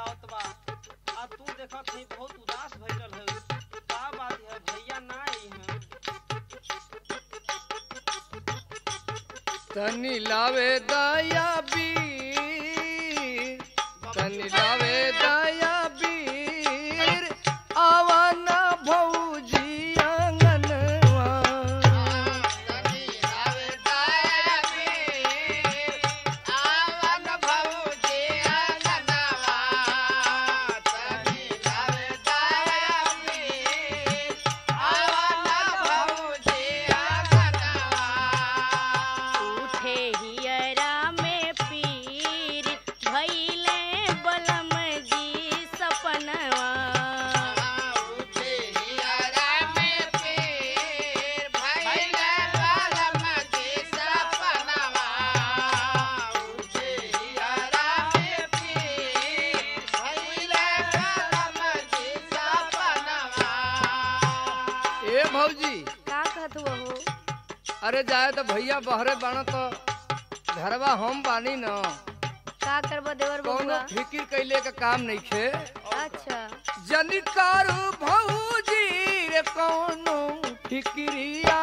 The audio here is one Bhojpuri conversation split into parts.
आवत बा आ तू देखत ही बहुत उदास भइल है का बात है भैया ना आई हैं तनी लावे दया बीर तनी लावे दया बीर आवन भौजी आंगनवा उठे हियरा में पीर भइले बलम जी सपनवा ए भौजी का कहत हो अरे जाए तो भैया बहरे बाण तो घरवा हम बानी न का करबो देवर कौनो बबुआ फिकिर कैले का काम नहीं खे अच्छा जनिकार भौजी रे कौनो फिक्रिया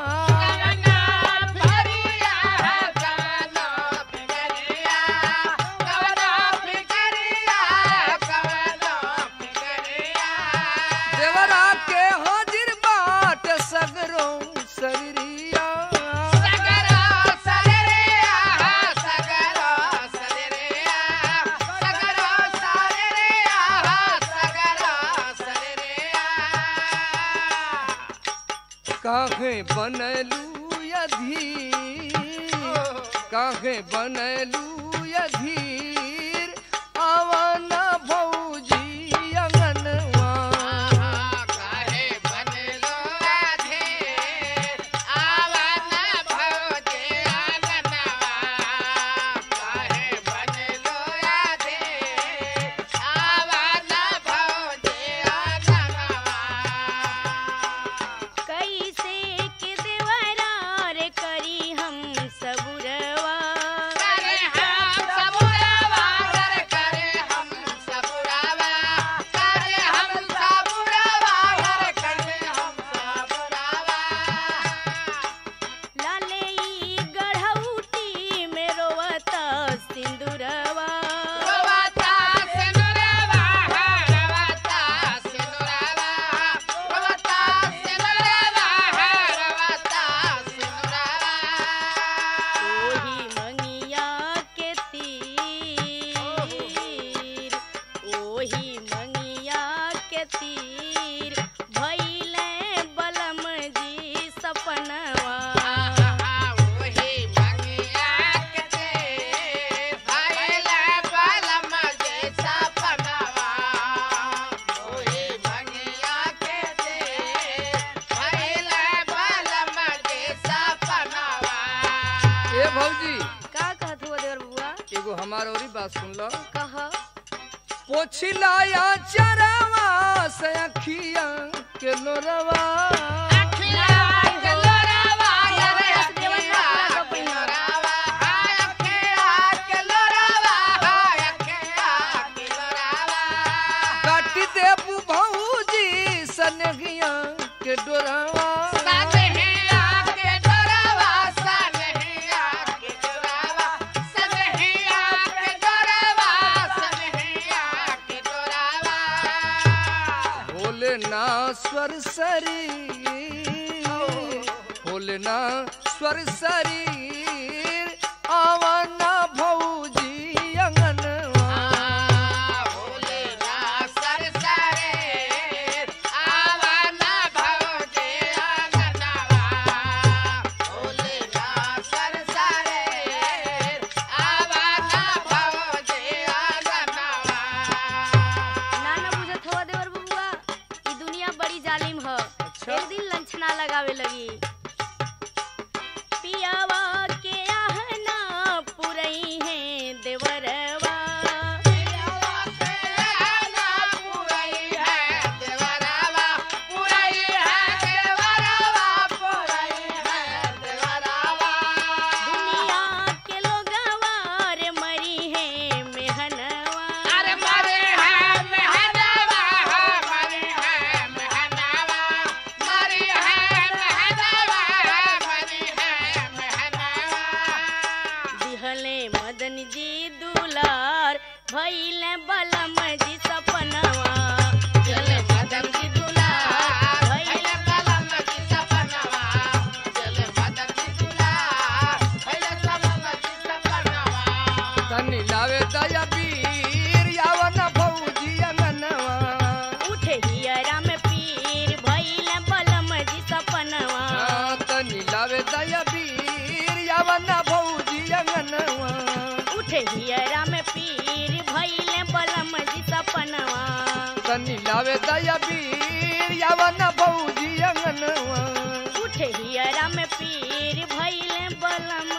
देवरा के हाजिर बाट सगरो शरीरिया काहे बनलू अधीर काहे बनलू अधीर आवन भौजी अंगनवा कैसे के देवरा रे करी हम सबुरवा लाले ई गढ़ौटी में रोवता सिंदूरवा ओही मंगिया के तीर ओही मंगिया के तीर भइले बलम जी सपनवा ए भौजी का कहत हुआ देवर बुआ एगो हमार औरी बात सुन लो कह पोछिलाया चरवा से अखिया के लोरवा काटी देबू भौजी सनगिया के डोरवा भोले ना स्वर शरीर भोले ना स्वर शरीर आवन भौजी अंगनवा ना ना बुझत हुआ देवर बबुआ ई दुनिया बड़ी जालिम ह अच्छा। एक दिन लंछना लगावे लगी पियावा जी दुलार भइले बलम जी सपनवा चले मदन जी दुलार भइले बलम जी सपनवा चले मदन जी दुलार भइले बलम जी सपनवा तनी लावे दया पीर यावन भौजी अंगनवा उठे हियरा में पीर भइले बलम जी सपनवा हाँ, तनी लावे दया पीर यावन भौजी अंगनवा उठे हियरा में पीर भइले बलम जी सपनवा तनी लावे दया पीर यावन भौजी अंगनवा उठे हियरा में पीर भइले बलम